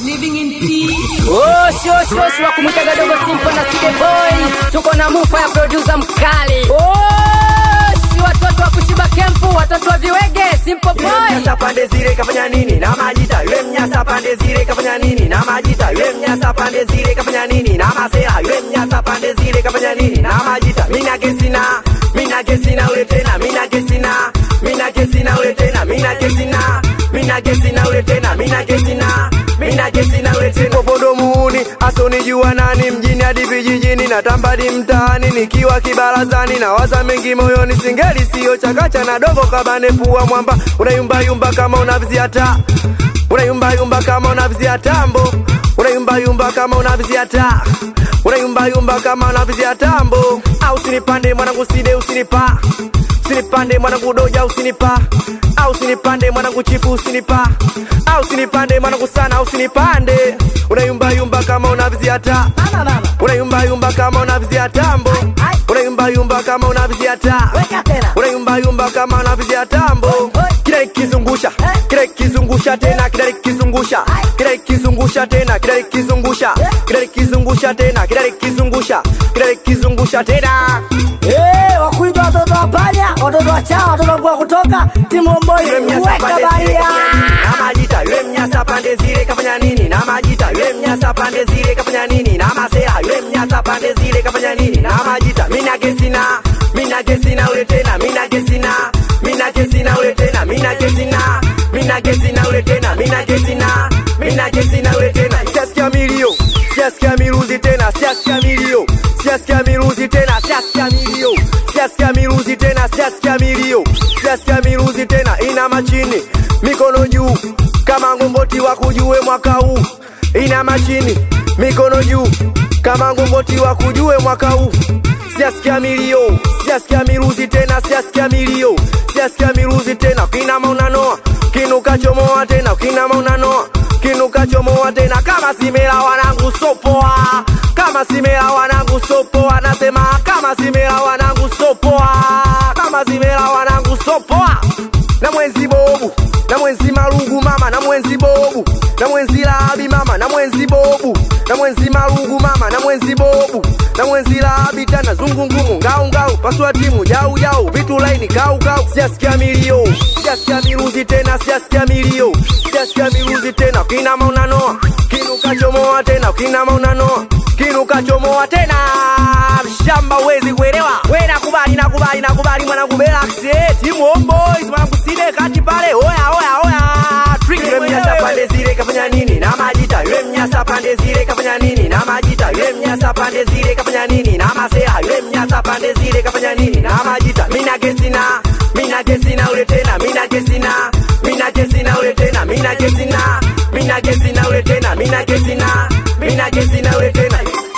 Living in peace. Oh, sho sho sho wa kumwitaga dogo simple na Side boy. Tuko na mufa ya producer mkali. Oh, si watoto wa kushiba kempu, watoto wa viwege, simple Yule boy. mnyasa pande zile kafanya nini na majita yule mnyasa pande zile kafanya nini na majita yule mnyasa pande zile kafanya nini na masera yule mnyasa pande zile kafanya nini na majita mina kesina mina kesina ule tena mina kesina mina kesina ule tena mina kesina mina kesina ule tena mina kesina mina kesina ule tena popodo muuni asonijua nani mjini hadi vijijini na tambadi mtaani nikiwa kibarazani na waza mengi moyoni singeli sio chakacha na dogo kabane pua mwamba unayumbayumba kama unavizia taa unayumbayumba kama unavizia tambo unayumbayumba kama unavizia taa unayumbayumba kama unavizia tambo au usinipande mwanangu side usinipa usinipande mwanangu doja usinipa au usinipande mwanangu chipu usinipa au usinipande mwanangu sana usinipande unayumbayumba kama unavizia taa Mama mama. unayumbayumba kama unavizia tambo ai. unayumbayumba kama unavizia taa Weka tena. unayumbayumba kama unavizia tambo kila ikizungusha kila ikizungusha tena kila ikizungusha kila ikizungusha tena kila ikizungusha kila ikizungusha tena kila ikizungusha kila ikizungusha tena Eh, wakuitwa watoto wa panya, watoto wa chawa, watoto wa kutoka timu mboi. yule mnyasa Weka pande zile baria. kafanya nini na majita yule mnyasa pande zile kafanya nini na majita yule mnyasa pande zile kafanya nini na masera yule mnyasa pande zile kafanya nini na majita mina kesina mina kesina ule tena mina kesina mina kesina ule tena mina kesina mina kesina ule tena mina kesina mina kesina ule tena siasikia milio siasikia miruzi tena siasikia milio siasikia miruzi tena siasikia milio siasikia miruzi tena siasikia milio siasikia miruzi tena ina machini mikono juu kama ngongoti wa kujue mwaka huu ina machini mikono juu kama ngongoti wa kujue mwaka huu siasikia milio siasikia miruzi tena siasikia milio siasikia miruzi tena kinama unanoa kinukachomoa tena kinama unanoa kinukachomoa tena kama simela wanangu sopoa kama simela wanangu sopoa nasema kama simela wanangu sopoa kama simela wanangu sopoa na mwenzi bobu na mwenzi marugu mama na mwenzi bobu na mwenzi labi mama na mwenzi bobu na mwenzi marugu mama na mwenzi bobu na mwenzi labi tana zungungumu ngau ngau pasua timu jau jau vitu laini gau gau siasikia milio siasikia miruzi tena siasikia milio siasikia miruzi tena kinama unanoa kinukachomoa tena kinama unanoa kinukachomoa tena shamba uwezi kuelewa we nakubali nakubali nakubali mwanangu belaxe timu homeboys mwanangu side kati pale oya oya oya Trick yule mnyasa pande zile kafanya nini na majita yule mnyasa pande zile kafanya nini na majita yule mnyasa pande zile kafanya nini na masera yule mnyasa pande zile kafanya nini na majita mina kesina mina kesina ule tena mina kesina mina kesina ule tena mina kesina mina kesina ule tena mina kesina mina kesina ule tena